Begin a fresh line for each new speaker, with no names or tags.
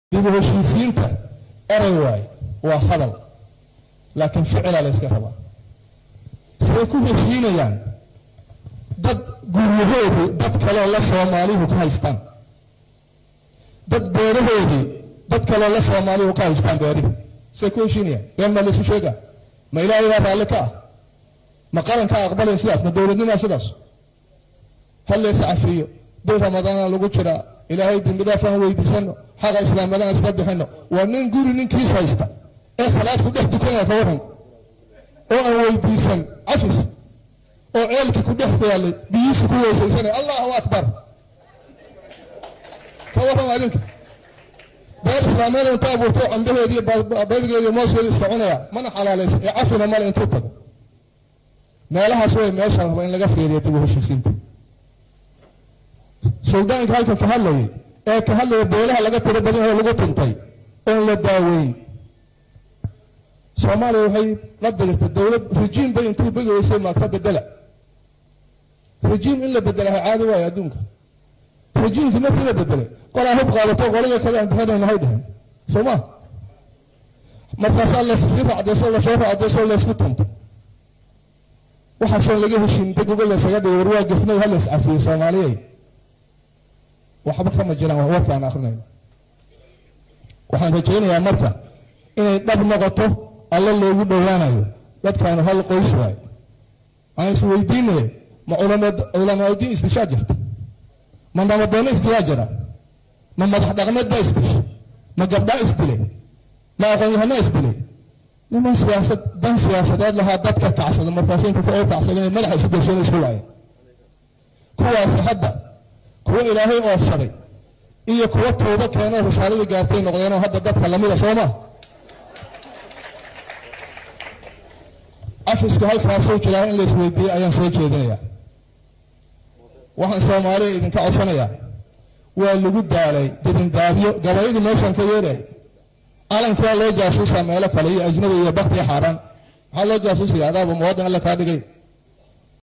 dib u heshiisiinta erey waay waa hadal laakiin ficilaa la yska rabaa siday ku heshiinayaan dad guryahoodii dad kaleo la soomaalihu ka haystaan dad beerahoodii dad kaleo la soomaalihu ka haystaan beerihi siday ku heshiinayaan been maa laysu sheegaa ma ilaahay baa raalli ka ah ma qarankaa aqbalaya sidaas ma dowladnimaa sidaas hal lees cafiyo bil ramadaana lagu jiraa ilaahay dembi dhaaf aan weydiisano xaqa islaamnimada iska bixino waa nin guri ninkiis haysta ee salaad ku dhex dukanaya ka waran oo aan weydiisan cafis oo ceelkii ku dhex yaalay biyihiisa ku weysaysanaya allahu akbar ka waran adinka beer islaameed inta abuurto cambaheedii baybigeedii mooskeedii iska cunaya mana xalaalaysa ee cafina male intuu tago meelahaas way meesha raba in laga fiiriyo dib u heshiisiinta suldaanka halka ka hadlayay ee ka hadlaya beelaha laga tiro badan oo lagu tuntay oon la daaweyn soomaaliya waxay la dirirtay dowlad rejiim bay intuu begi weysay maagta bedela rejiim in la bedelaha caadi waayo adduunka rejiimkii markii la bedelay qolaa hub qaadato qolada kale aan bixinayna hay dhehen soo ma markaasaa lasii raacdayso lasoo raacdayso laysku tunto waxaasoo laga heshiin inta gogol laysaga dhigay war waa gefnay ha lays cafiyo soomaaliyey waxba kama jiraan waa warka aan akrinayno waxaan rajaynayaa marka inay dhab noqoto alla loogu dhowaanayo dadkaanu hal qoys waayo waxaan is weydiinaya ma culamaadiin isdishaa jirta ma nabadoono isdilaa jira ma madax dhaqmeed baa isdishay ma gabdhaa isdilay ma aqoon-yahanaa isdilay niman siyaasad dan siyaasadeed lahaa dadka kacsada markaas inta ka oo kacsadeen madaxa isu gelsheena isku laayeen kuwaasi hadda kuwo ilaahay oofsaday iyo kuwo tooba keenoo risaaladii gaartay noqdeenoo hadda dadka lamida soo ma cafisku halkaasuu jiraa in la isweydiiyey ayaan soo jeedinayaa waxaan soomaaliya idinka codsanayaa waa lagu daalay dibindaabyo gabayadii meeshaan ka yeelay calankaa loo jaasuusaa meelo kale iyo ajnabi iyo bakti xaaraan maxaa loo jaasuusaya adaaba muwaadin alla kaa dhigay